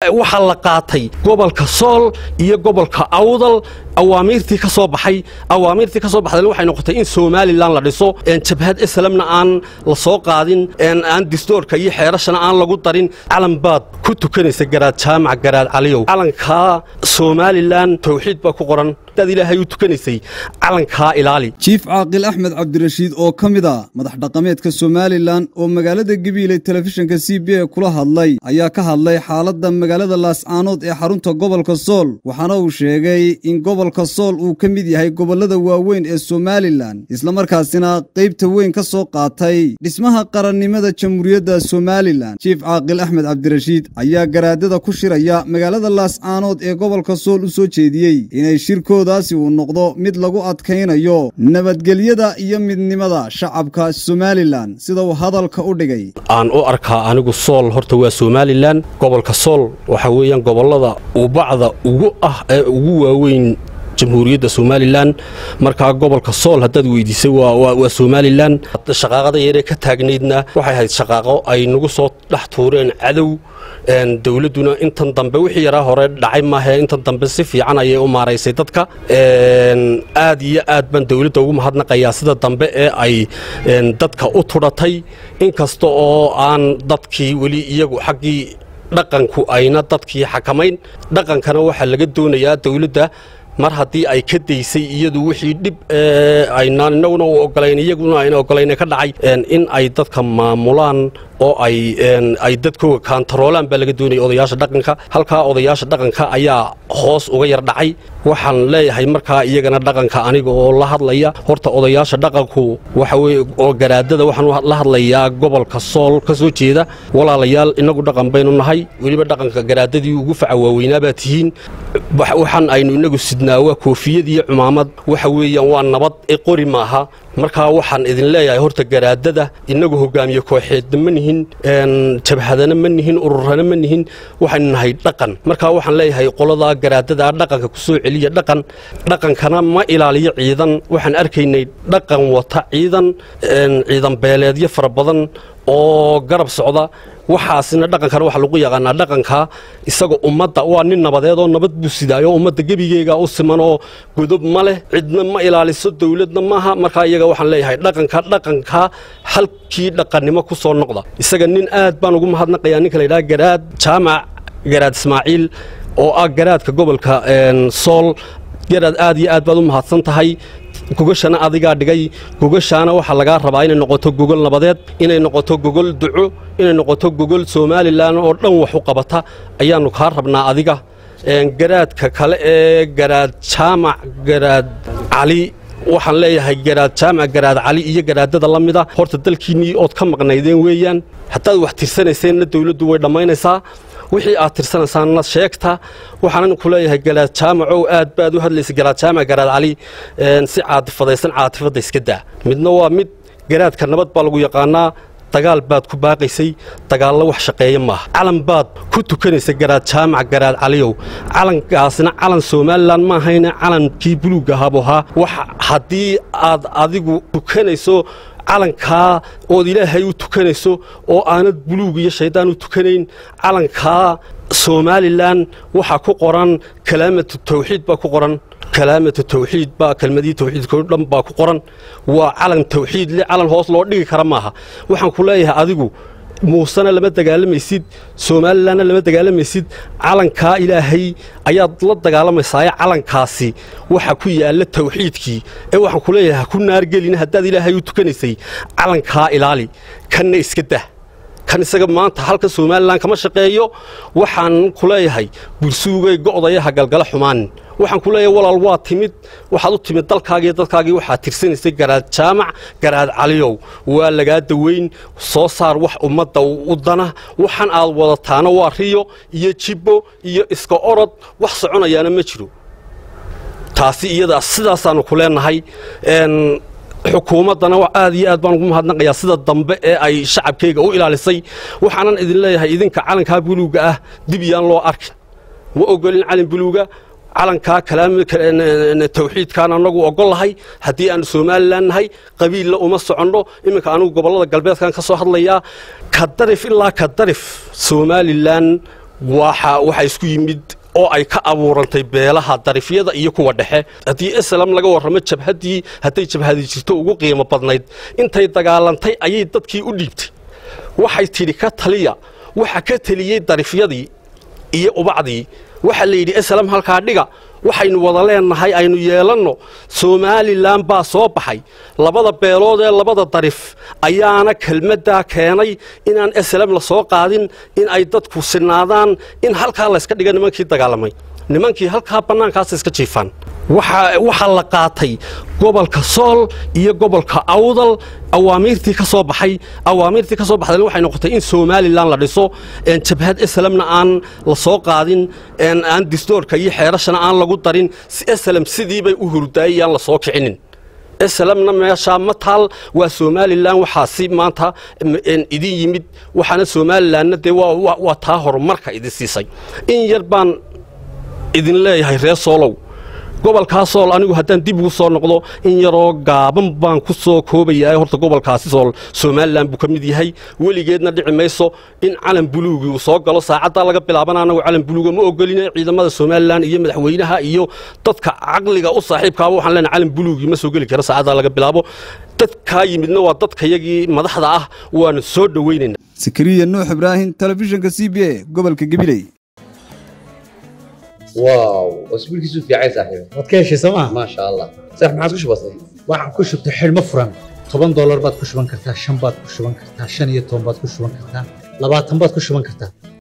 waxaa la qaatay gobolka sool iyo gobolka awdal awaamiirtii ka soo baxay awaamiirtii ka soo baxdayna waxay noqotay in somalilan la dhiso jabhad islamna aan la soo qaadin aan distoorka iyo xeerashana aan lagu darin calan baad ku tukanaysa garaad jaamac garaad caliyow calankaa somalilan tawxiid baa ku qoran daad ilaahay u tukanaysay calankaa ilaali jiif caaqil axmed cabdirashiid oo ka mid a madax dhaqameedka somalilan oo magaalada gabiiley telefishinka c b a kula hadlay ayaa ka hadlay xaaladda magaalada laascaanood ee xarunta gobolka sool waxaana uu sheegay in gobolka sool uu ka mid yahay gobollada waaweyn ee somalilan islamarkaasina qaybta weyn ka soo qaatay dhismaha qarannimada jamhuuriyadda somalilan jiif caaqil axmed cabdirashiid ayaa garaadada ku shiraya magaalada laascaanood ee gobolka sool u soo jeediyey inay shirkoodaasi uu noqdo mid lagu adkaynayo nabadgelyada iyo midnimada shacabka somalilan sida uu hadalka u dhigay aan u arkaa anigu sool horta waa somalilan gobolka sool waxa weeyaan gobollada ubacda ugu ah ee ugu waaweyn jamhuuriyadda somalilan markaa gobolka sool haddaad weydiisay waa somalilan shaqaaqada yaree ka taagnaydna waxay ahayd shaqaaqo ay nagu soo dhex tuureen cadow dowladduna intan dambe wixii yaraa hore dhacay maahe intan dambe si fiican ayay u maaraysay dadka aad iyo aad baan dowladda ugu mahadnaqayaa sida dambe ee ay dadka u tudhatay inkasta oo aan dadkii weli iyagu xaggii dhaqanku ayna dadkii xakamayn dhaqankana waxaa laga doonayaa dowladda mar haddii ay ka daysay iyadu wixii dhib aynaan inaguna u ogolayn iyaguna ayna ogolayn ka dhacay in ay dadka maamulaan oo ay ay dadkooga kaantaroolaan baa laga doonaya odayaasha dhaqanka halkaa odayaasha dhaqanka ayaa hoos uga yar dhacay waxaan leeyahay markaa iyagana dhaqanka aniga oo la hadlaya horta odayaasha dhaqanku waxa weye oo garaadada waxaan la hadlayaa gobolka sool ka soo jeeda walaalayaal inagu dhaqan baynu nahay weliba dhaqanka garaadadii ugu faca waaweynaa baa tihiin waxaan aynu inagu sidnaa waa koofiyad iyo cumaamad waxa weeyaan waa nabad ee qori maaha markaa waxaan idin leeyahay horta garaadada inagu hogaamiye kooxeedna ma nihin jabhadana ma nihin ururana ma nihin waxaynu nahay dhaqan markaa waxaan leeyahay qoladaa garaadada dhaqanka ku soo celiya dhaqan dhaqankana ma ilaaliyo ciidan waxaan arkaynay dhaqan wata ciidan ciidan beeleedyo fara badan oo garab socda waxaasina dhaqankana waxaa lagu yaqaanaa dhaqanka isaga ummadda waa nin nabadeed oo nabad buu sidaayo ummadda gebigeega u siman oo godob ma leh cidna ma ilaaliso dowladna maaha markaa iyaga waxaan leeyahay dhaqanka dhaqanka halkii dhaqannimo ku soo noqda isaga nin aad baan ugu mahadnaqayaa ninka la yidhaha garaad jaamac garaad ismaaciil oo ah garaadka gobolka sool garaad aad iyo aad baad u mahadsan tahay gogashana adigaa dhigay gogashaana waxaa lagaa rabaa inay noqoto gogol nabadeed inay noqoto gogol duco inay noqoto gogol somalilan oo dhan wax u qabata ayaannu kaa rabnaa adiga garaadka kale ee garaad jaamac garaad cali waxaan leeyahay garaad jaamac garaad cali iyo garaadada la mida horta dalkiinnii ood ka maqnaydeen weeyaan haddaad wax tirsanayseenna dowladdu way dhammaynaysaa wixii aad tirsanaysaanna sheegta waxaanan ku leeyahay garaad jaamacow aad baad u hadlaysa garaad jaamac garaad cali si caatifadaysan caatifadda iska daa midna waa mid garaadka nabad baa lagu yaqaanaa dagaal baad ku baaqaysay dagaallo wax shaqeeya maaha calan baad ku tukanaysa garaad jaamac garaad caliyow calankaasina calan somalilan ma ahayne calankii buluug ahaabu ahaa wax haddii aad adigu tukanayso calankaa ood ilaahay u tukanayso oo aanad buluug iyo shaydaan u tukanayn calankaa somalilan waxaa ku qoran kalaamatu tawxiid baa ku qoran kalaamatu tawxiid baa kelmadii tawxiidkao dhan baa ku qoran waa calan tawxiid le calan hoos loo dhigi kara maaha waxaan ku leeyahay adigu muusena lama dagaalamaysid somalilanna lama dagaalamaysid calankaa ilaahay ayaad la dagaalamaysaay calankaasi waxa ku yaalla tawxiidkii ee waxaan ku leeyahay ha ku naargelin haddaad ilaahay u tukanaysay calankaa ilaali kanna iska dah kan isaga maanta halka somalilan kama shaqeeyo waxaan ku leeyahay bulsuugay go'dayaha galgala xumaanin waxaan ku leeyahay walaal waa timid waxaad u timid dalkaagii dadkaagii waxaad tirsanaysay garaad jaamac garaad caliyow waa lagaa daweyn soo saar wax ummadda u dana waxaan aad wadataana waa riyo iyo jibbo iyo iska orod wax soconayaana ma jiro taasi iyada sidaasaannu ku leenahay xukuumaddana aad iyo aad baan ugu mahadnaqayaa sida dambe ee ay shacabkayga u ilaalisay waxaanan idin leeyahay idinka calankaa buluuga ah dib yaan loo arkin ma ogolin calin buluuga calankaa tawxiidkaan anagu ogol lahay haddii aanu somalilan nahay qabiilla uma soconno iminka anugu gobollada galbeedkan ka soo hadlayaa ka darif ilaa ka darif somalilan waxa waxaa isku yimid oo ay ka abuurantay beelaha darifyada iyo kuwa dhexe haddii islam laga warramo jabhaddii hadday jabhadi jirto ugu qiimo badnayd intay dagaalantay ayay dadkii u dhiibtay waxay tidhi ka taliya waxa ka teliyey darifyadii iyo ubacdii waxaa la yidhi islam halkaa dhiga waxaynu wada leennahay aynu yeelanno somalilan baa soo baxay labada beelood ee labada darif ayaana kelmaddaa keenay inaan islam la soo qaadin in ay dadku sinaadaan in halkaa layska dhiga nimankii dagaalamay nimankii halkaa bannaankaas iska jiifaan waxaa la qaatay gobolka sool iyo gobolka awdal awaamiirtii ka soo baxay awaamiirtii ka soo baxdayna waxay noqotay in somalilan la dhiso jabhad islamna aan la soo qaadin aan distoorka iyo xeerashana aan lagu darin islam sidii bay u hurdaayay aan la soo kicinin islamna meeshaa ma taal waa somalilan waxaasi maanta idin yimid waxaana somalilanna dee waa taa horumarka idin siisay in yar baan idin leeyahay reer soolow gobolkaa sool anigu haddaan dib ugu soo noqdo in yaroo gaaban baan ku soo koobayaa horta gobolkaasi sool somalilan buu ka mid yahay weligeedna dhici mayso in calan buluugii uu soo galo saacaddaa laga bilaabana anagu calan buluuga ma ogolina ciidamada somalilan iyo madaxweynaha iyo dadka caqliga u saaxiibkaaba waxaan leenahay calan buluugii ma soo geli kara saacaddaa laga bilaabo dadkaa yimidna waa dadkayagii madaxda ah waana soo dhoweynayna sakariya nuux ibraahim telefishinka c b a gobolka gabiley واو اسبوع كيسو في عايز صاحبي waad ka heshay sooma ما شاء الله صح ما عادش بسيط waxaan ku shubtay xidhmo furan toban doolar baad ku shuban kartaa shan baad ku shuban kartaa shan iyo toban baad ku shuban kartaa labaatan baad ku shuban kartaa